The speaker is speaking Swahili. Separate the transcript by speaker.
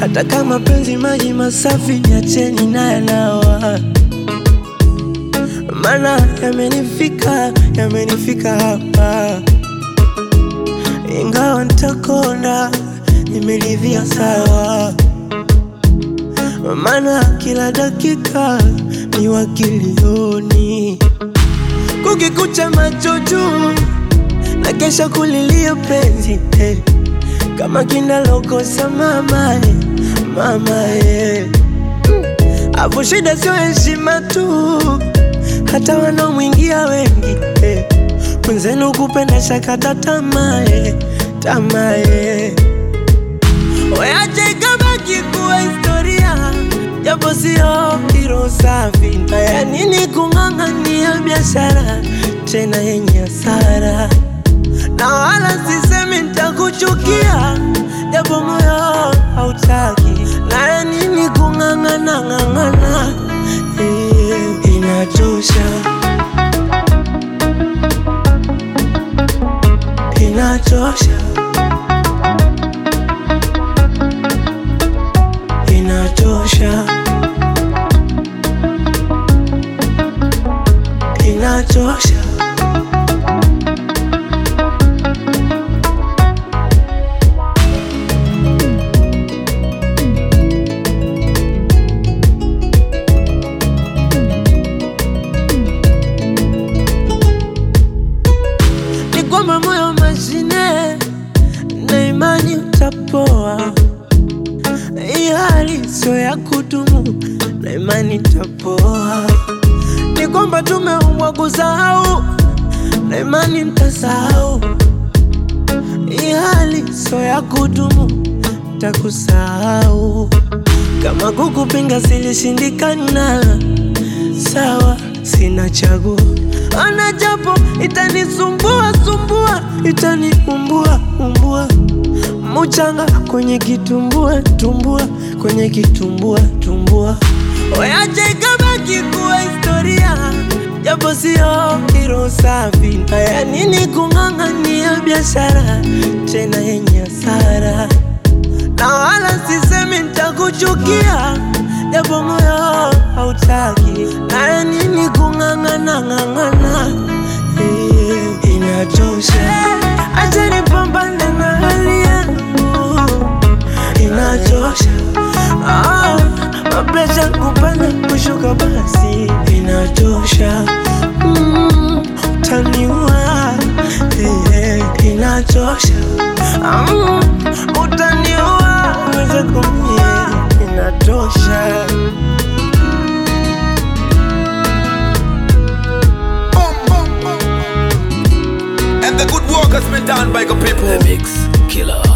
Speaker 1: hata kama penzi maji masafi, niacheni na yanawa, maana yamenifika, yamenifika hapa, ingawa nitakonda, nimeridhia sawa, maana kila dakika ni wakilioni, kukikucha macho juu na kesha kulilia penzi eh, kama kinalokosa mama eh, mama eh. Afu shida sio heshima tu, hata wanaomwingia wengi eh. Mwenzenu kupenda shakata tamaa eh, tamaa eh. Weache ikabaki kuwa historia, japo sio hilo safi. Na ya nini kung'ang'ania biashara tena yenye hasara? Na wala sisemi nitakuchukia, japo moyo hautaki. Na ya nini kung'ang'ana ng'ang'ana? Eh, inachosha, inachosha, inachosha, inachosha. ni kwamba moyo mashine na imani utapoa. Hii hali sio ya kudumu na imani itapoa. Ni kwamba tumeumbwa kusahau na imani nitasahau. Hii hali sio ya kudumu, takusahau. Kama kukupinga silishindikana, sawa, sina chaguo. Ana japo itanisumbua sumbua, itaniumbua umbua, muchanga kwenye kitumbua tumbua, kwenye kitumbua tumbua. Weache ikabaki kuwa historia, japo sio hilo safi. Haya nini kung'ang'ania biashara tena yenye hasara? na wala sisemi nitakuchukia, japo moyo hautaki. Na ya nini kung'ang'ana ng'ang'ana? Eh, inachosha, acha nipambane na hali yangu, inachosha. Ah, mapresha kupanda kushuka, basi inachosha. Mm, utaniua eh, eh, inachosha. Mm, utaniua uweze kumie, inatosha.
Speaker 2: Boom, boom, boom. And the good work has been done by the people.
Speaker 3: The Mix Killer.